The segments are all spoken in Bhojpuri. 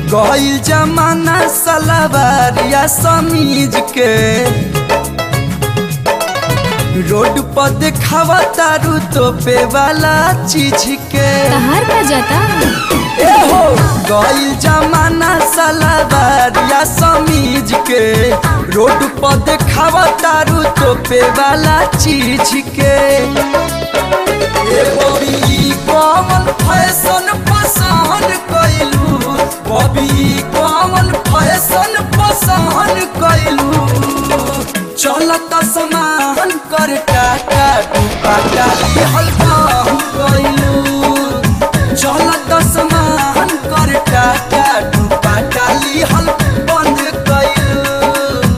गईल जमाना सलवारिया समीज के रोड पर देखावा तारू तोपे वाला चीज के तहार का जाता ए हो गईल जमाना सलवारिया समीज के रोड पर देखावा तारू तोपे वाला चीज के ए बबी कौन फैशन पसंद कइलू बबी कौन फैशन पसंद कइलू चलत समान कर टाटा डूबा डाली हल्का कइलू चलत समान कर टाटा डूबा डाली हल्का बंद कइलू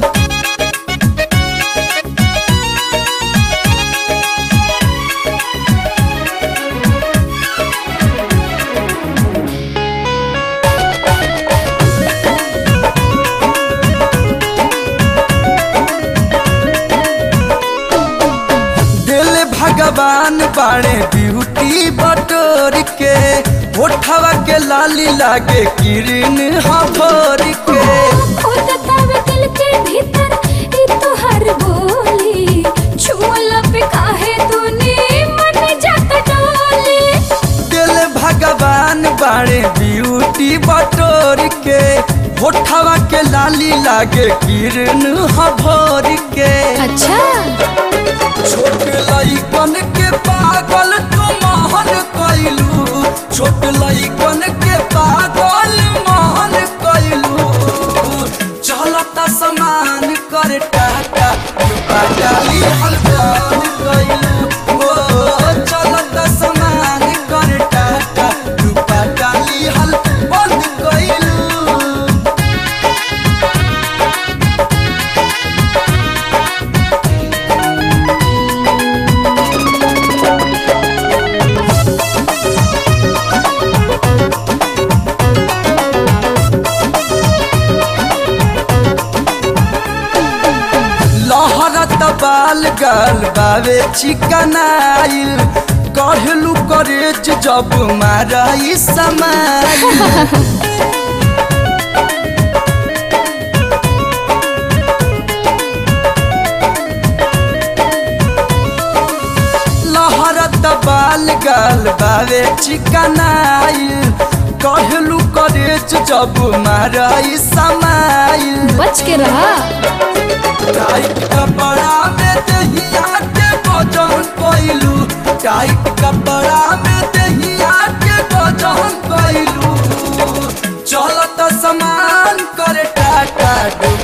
दिल भगवान बाड़े ब्यूटी बटोर के ओठवा के लाली लागे किरण हथोर के खोदतावे दिल के भीतर ई तोहर बोली छुअला पे काहे तूने मन जात डोली दिल भगवान बाड़े ब्यूटी बटोर के ओठवा के लाली लागे किरण हथोर के अच्छा छोट लइकन के पागल तू महल कइलू छोट लइकन के पागल महल कइलू चलता समान कर टाटा युवा डाली हल्कान कइलू ओ चलता समान कर टाटा युवा डाली हल बंद कइलू लहरत बाल गल बावे चिकनाइल कहलू करेज जब माराई समाइल लहरत बाल गल बावे चिकनाइल कहलू करेज जब माराई समाइल बच के रहा टाइट कपड़ा में दहिया के वजन कइलू टाइट कपड़ा में दहिया के वजन कइलू चलत समान कर टाटा डूब